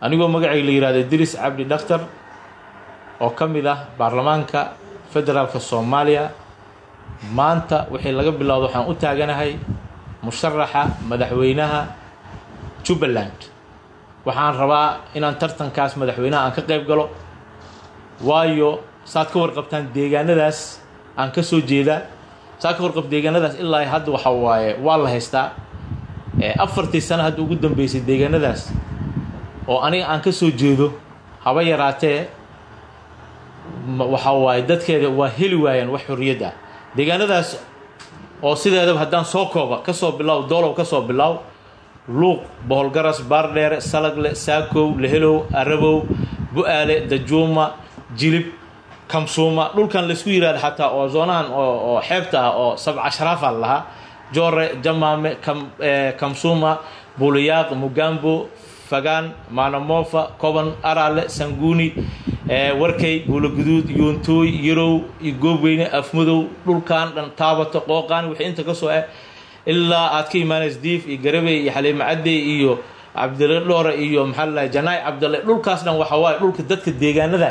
anigoo magacayga la yihahdo idris cabdi dhaktar oo ka mid ah baarlamaanka federaalka soomaaliya maanta wixii laga bilowdo waxaan u taaganahay musharaxa madaxweynaha jubbaland waxaan rabaa inaan tartankaas madaxweynaha aan ka qayb galo waayo saad ka warqabtaan deegaanadaas aan ka soo jeedaa saad ka warqab deegaanadaas ilaa hadda waxa waaye waa la haystaa afartii sano hadda ugu dambeysay deegaanadaas oo aniga aan ka soo jeedo haba yaraatee waxa waaye dadkeeda waa heli waayaan wax xorriyad ah deegaanadaas oo sideedaba haddaan soo kooba ka soo bilow doolow ka soo bilow luuq boholgaras baardheere salagle saakow lehelow arabow bu-aale dajuuma jilib kamsuuma dhulkan laysku yihahdo xataa oo zoonahan oo xeebta ah oo sabca sharaafa lahaa joore jamaame kamsuuma buliyaaq mugambo fagaan maanamofa koban araale sanguuni warkay buulaguduud yoontooy yarow iyo goobweyne afmadow dhulkan dhan taabato qooqaan wixii inta ka soo ah ilaa aad ka imaanaysa diif iyo garabey iyo xaliimo cadey iyo cabdile dhoore iyo maxaa lalahay janaay cabdille dhulkaas dhan waxa waaye dhulka dadka deegaanada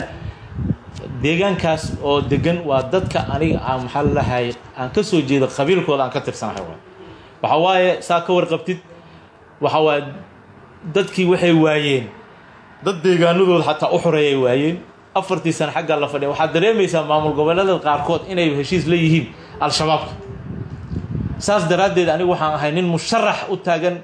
deegaankaas oo degan waa dadka aniga aan maxaa lalahay aan ka soo jeedo qabiilkooda aan ka tirsanahay waay waxa waaye saa ka warqabtid waxa waaye dadkii waxay waayeen dad deegaanadooda xataa u xoreeyay waayeen afartii sano xaggaa la fadhiya waxaad dareemaysaa maamul goboleedada qaarkood inay heshiis la yihiin al-shabaabka saas daraaddeed anigu waxaan ahay nin musharax u taagan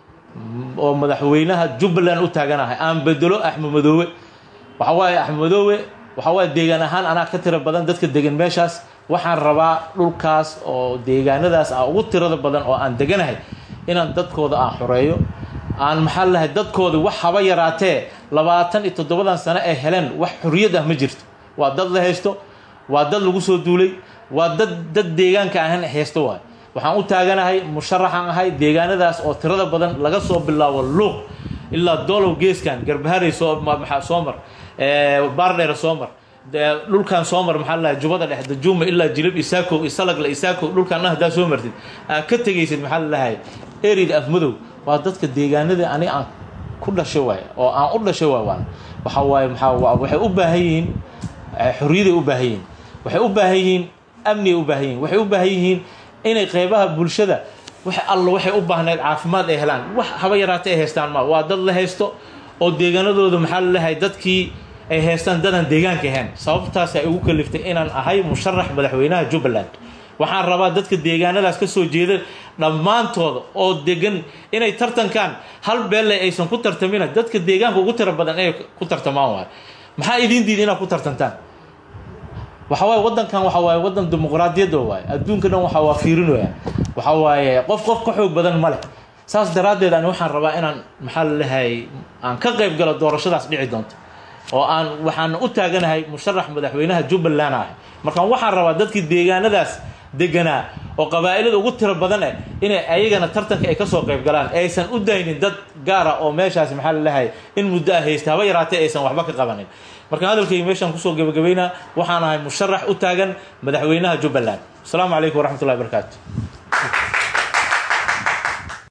oo madaxweynaha jubbaland u taaganahay aan bedelo axmed madoowe waxa waaye axmed madoowe waxa waaye deegaan ahaan anaa ka tiro badan dadka degan meeshaas waxaan rabaa dhulkaas oo deegaanadaas ah ugu tirada badan oo aan deganahay inaan dadkooda aan xoreeyo aan maxaa lahay dadkooda wax haba yaraatee labaatan iyo toddobadan sano ay heleen wax xorriyad ah ma jirto waa dad la haysto waa dad lagu soo duulay waa dad dad deegaanka ahan haysto waay waxaan u taaganahay musharaxaan ahay deegaanadaas oo tirada badan laga soo bilaabo luuq ilaa doolow geeskan garbaharay soo maxaa soo mar baardheere soo mar dhulkan soo mar maxaa lalahay jubada dhex dajuuma ilaa jilib isaakow isalagle isaakow dhulkan haddaa soo martid aad ka tegaysid maxaa lalahay erida afmadow waa dadka deegaanada ani aan ku dhashay waay oo aan u dhashay waay waan waxa waaye maxaa waxay u baahan yihiin xorriyaday u baahan yihiin waxay u baahan yihiin amniyay u baahan yihiin waxay u baahan yihiin inay qeybaha bulshada wax allo waxay u baahneed caafimaad ay helaan wax haba yaraatay ay haystaan ma waa dad la haysto oo deegaanadooda maxaa lalahay dadkii ay haystaan dadaan deegaanka ahayn sababtaas ay ugu kaliftay inaan ahay musharax madaxweynaha jubbaland waxaan rabaa dadka deegaanadaas ka soo jeeda dhammaantooda oo degan inay tartankaan hal beelle aysan ku tartamina dadka deegaanka ugu tiro badan inay ku tartamaan waayo maxaa idiin diida inaad ku tartantaan waxa waaye waddankan waxa waaye waddan dimuqraadiyadda waaye adduunka dhan waxa waa fiirinooya waxa waaye qof qof ka xoog badan ma leh saas daraaddeed ani waxaan rabaa inaan maxaa lalahay aan ka qayb galo doorashadaas dhici doonto oo aan waxaan u taaganahay musharax madaxweynaha jubbaland ahay markaan waxaan rabaa dadkii deegaanadaas deganaa oo qabaa'ilada ugu tiro badan eh inay ayagana tartanka ay kasoo qayb galaan aysan u daynin dad gaara oo meeshaas maxaa lalahay in muddo ah haysta haba yaraatee aysan waxba ka qabanin markaan hadalkayga meeshaan kusoo gebagabaynaa waxaan ahay musharax u taagan madaxweynaha jubbaland asalaamu calaykum waraxmat ullahi barakaatu